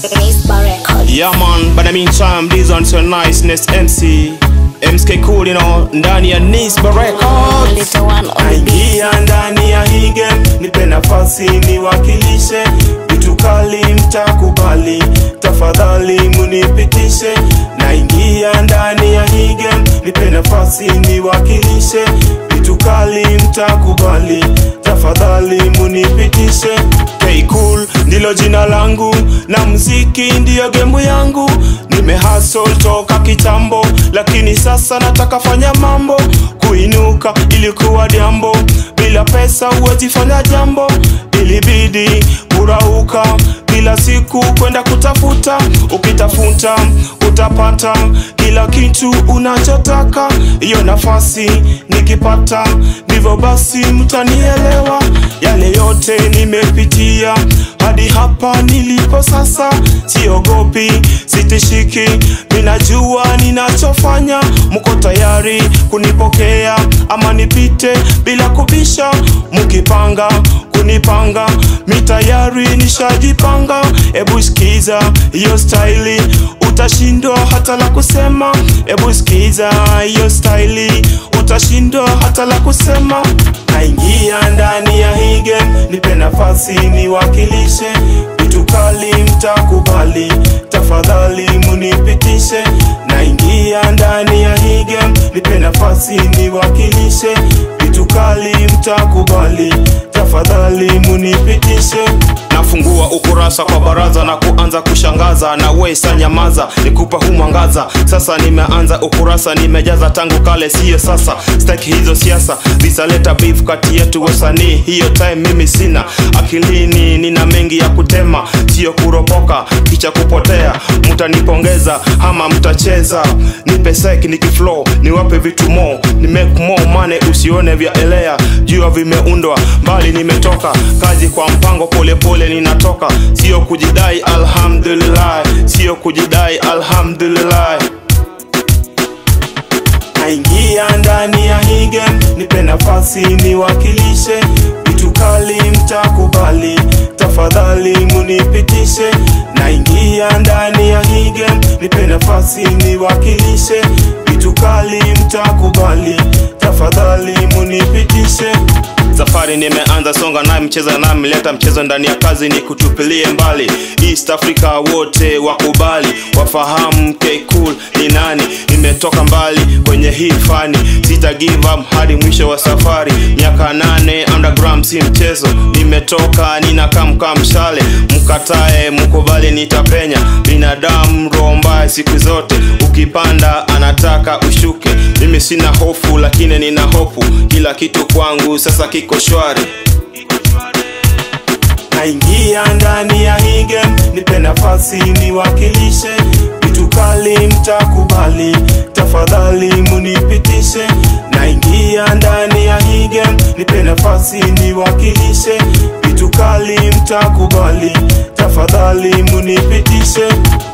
Rispa Records. Yeah man, but I mean time, these ones so nice, next MC MSK cool, you know, ndani ya Nisba Records Little one on the beat. Naingia ndani ya hii game, nipe nafasi niwakilishe vitu kali, mtakubali tafadhali munipitishe. Naingia ndani ya hii game, nipe nafasi niwakilishe vitu kali, mtakubali tafadhali munipitishe. K cool ndilo jina langu na mziki ndiyo gemu yangu. Nimehustle toka kitambo, lakini sasa nataka fanya mambo. Kuinuka ilikuwa jambo, bila pesa huwezi fanya jambo. Ilibidi kurauka kila siku kwenda kutafuta, ukitafuta utapata kila kitu unachotaka. Hiyo nafasi nikipata, ndivyo basi mtanielewa. Yale yote nimepitia hadi hapa nilipo sasa, siogopi, sitishiki, ninajua ninachofanya. Mko tayari kunipokea ama nipite bila kubisha? Mkipanga kunipanga, mi tayari nishajipanga. Ebu sikiza hiyo staili, utashindwa hata la kusema. Ebu sikiza hiyo staili, utashindwa hata la kusema. Naingia ndani ya hii game, nipe nafasi niwakilishe vitu kali, mtakubali tafadhali munipitishe. Naingia ndani ya hii game, nipe nafasi niwakilishe vitu kali, mtakubali tafadhali munipitishe. nafungua ukurasa kwa baraza na kuanza kushangaza na wesa nyamaza nikupa hu mwangaza sasa nimeanza ukurasa nimejaza tangu kale siyo sasa staki hizo siasa zisaleta beef kati yetu wasanii hiyo time mimi sina akilini nina mengi ya kutema siyo kuropoka kicha kupotea mtanipongeza ama mtacheza nipe sek nikiflow niwape vitu mo ni make more money usione vya elea jua vimeundwa mbali nimetoka kazi kwa mpango polepole pole ninatoka sio kujidai alhamdulillah sio kujidai alhamdulillah Naingia ndani ya hii game, nipe nafasi niwakilishe vitu kali, mtakubali tafadhali munipitishe. Naingia ndani ya hii game, nipe nafasi niwakilishe vitu kali, mtakubali tafadhali munipitishe. safari nimeanza songa naye mcheza naye mleta mchezo ndani ya kazi ni kutupilie mbali east africa wote wakubali wafahamu K cool ni nani nimetoka mbali kwenye hii fani sita give up hadi mwisho wa safari miaka nane underground si mchezo nimetoka ninakamka mshale mkatae mkubali nitapenya binadamu roho mbaya siku zote ukipanda anataka ushuke mimi sina hofu lakini nina hofu kila kitu kwangu sasa kiko shwari Naingia ndani ya hii game, nipe nafasi niwakilishe vitu kali, mtakubali tafadhali munipitishe. Naingia ndani ya hii game, nipe nafasi niwakilishe vitu kali, mtakubali tafadhali munipitishe.